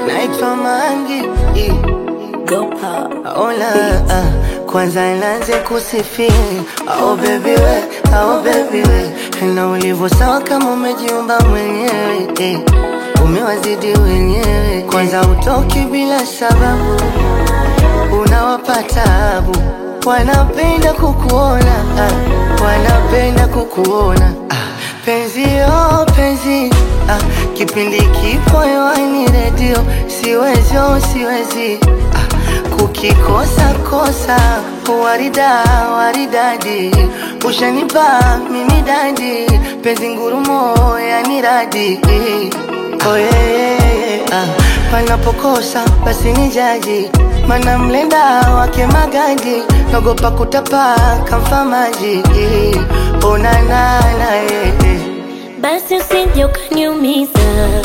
naitwa Mangi Go pop. Ola, ah, kwanza nianze kusifia oh baby we, oh baby we na ulivyo sawa kama umejiumba mwenyewe eh. Umewazidi wenyewe, kwanza utoki bila sababu, unawapa tabu, wanapenda kukuona ah, wanapenda kukuona ah, penzi oh penzi ah, kipindi kipo hewani redio, siwezi oh siwezi ah, kukikosa kosa warida waridadi ushanipa mimi dadi penzi ngurumo yani radi oh, yeah, yeah, yeah. Ah, panapokosa basi ni jaji mana mlenda wake magadi nagopa kutapa kamfa maji onanana yeah, yeah. Basi usije ukaniumiza,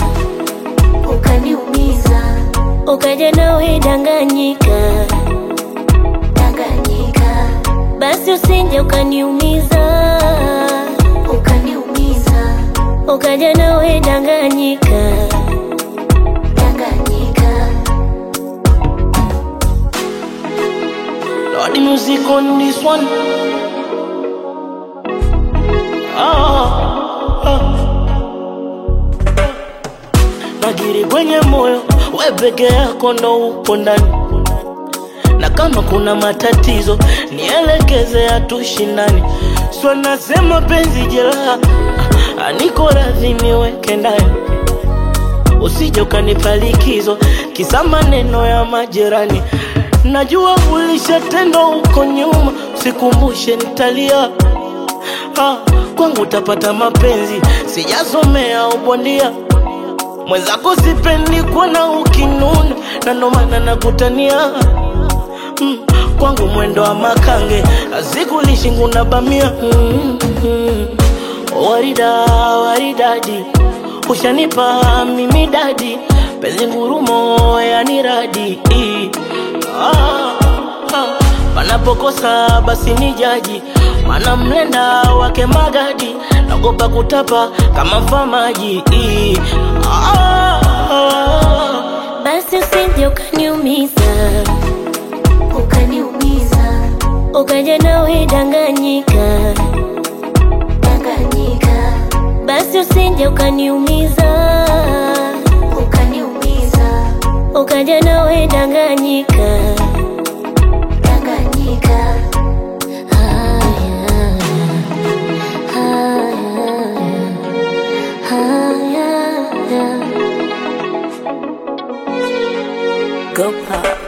ukaniumiza ukaja nawe danganyika, danganyika basi usije ukaniumiza, ukaniumiza ukaja nawe danganyika. danganyika Lord, the music on this one. Ah, ah. Najiri kwenye moyo, we peke yako ndo upo ndani, na kama kuna matatizo nielekeze, hatushindani. Sio nasema penzi jeraha, ah, niko radhi niweke ndani usije ukanipa likizo kisa maneno ya majirani. Najua ulishatendwa huko nyuma, sikumbushe nitalia. Ah, kwangu utapata mapenzi, sijasomea ubondia. Mwenzako sipendi kuona ukinuna, na ndo maana nakutania mm, kwangu mwendo wa makange azikulishi nguna bamia mm, mm, warida waridadi ushanipa mimi dadi penzi ngurumo yani radi ah, ah, panapokosa basi ni jaji mana mlenda wake magadi nagopa kutapa kama mfamaji ah, ah, Basi usije ukaniumiza, ukaniumiza ukaja nawe danganyika, danganyika basi usije ukaniumiza, ukaniumiza ukaja nawe danganyika. danganyika Haya, haya, haya. Go pop.